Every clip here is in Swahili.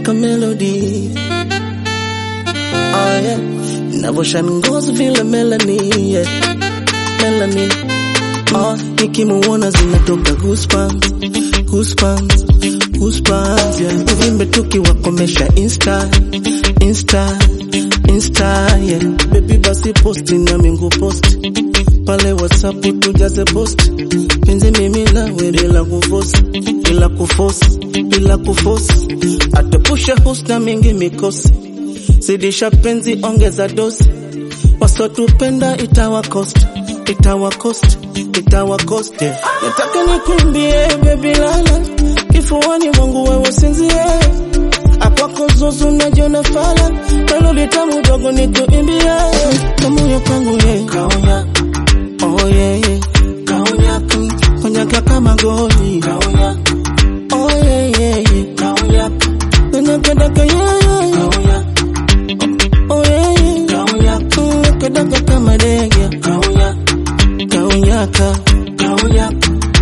ka melody oh, yeah. Navyoshine ngozi vile Melanie yeah. Melanie oh, nikimuona zinatoka goosebumps goosebumps goosebumps yeah. Uvimbe tukiwakomesha insta insta insta yeah. Baby basi posti na mingu post pale whatsapp tujaze post penzi mimi nawe bila kufosi bila kufosi bila kufosi atepusha husna mingi mikosi zidisha penzi ongeza dosi wasotupenda itawakost itawakost itawakost yeah. nataka nikuimbie baby lala kifuani mwangu wewe sinzie akwako zuzu najiona fala melodi tamu dogo nikuimbie kamuyo kwangu ye kaunya oh yeah, yeah. kaunya konyaka kama goli kaunya oh yeah, yeah, yeah. kaunya nakadaka yeah, yeah, yeah. kaunya oh yeah, yeah. kaunya nakadaka kama dege kaunya kaunyaka kaunya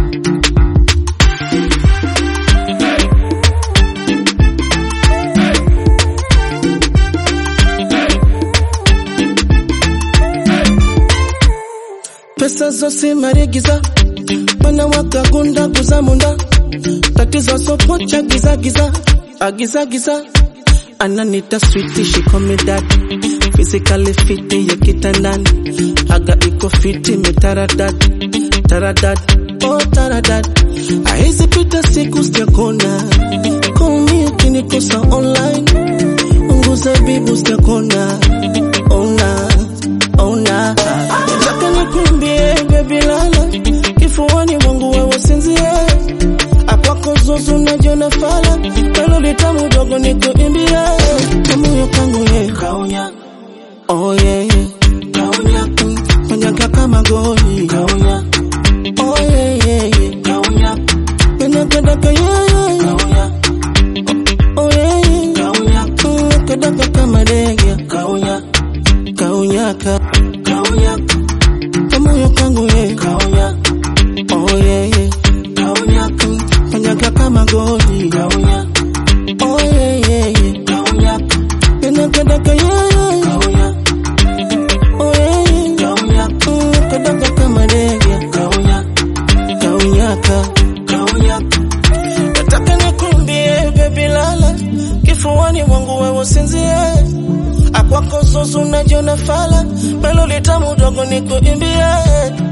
pesa zose marigiza bana wakagunda kuzamunda tatizo sopocha giza giza agiza giza ananita switi shikomi dadi physically fiti ya kitandani aga iko fiti mitaradad taradad oh taradad aizi pita siku sijakona komi ukinikosa online unguza bibu sijakona ona ona nataka nikuimbie baby lala kifuani mwangu wewe sinzie akwako zuzu najiona fala melodi tamu dogo nikuimbie kamuyo kangu ye kaunya oh yeah, yeah. kaunya konyaka kama goli kaunya oh yeah, yeah, yeah. kaunya nakadaka yeah, yeah, yeah. kaunya oh yeah, yeah. kaunya nakadaka kama dege kaunya kaunyaka kaunya kamoyo kangu ye kaunya oh yeah, yeah. kaunya kanyaka kama goli kaunya oh yeah, yeah, yeah. kaunya nakadaka yeah, yeah, yeah. kaunya oh yeah, yeah. kaunya nakadaka kama dege kaunya kaunyaka kaunya nataka nikuimbie baby lala kifuani mwangu wewe sinzie akwako zuzu najiona fala melodi tamu dogo nikuimbie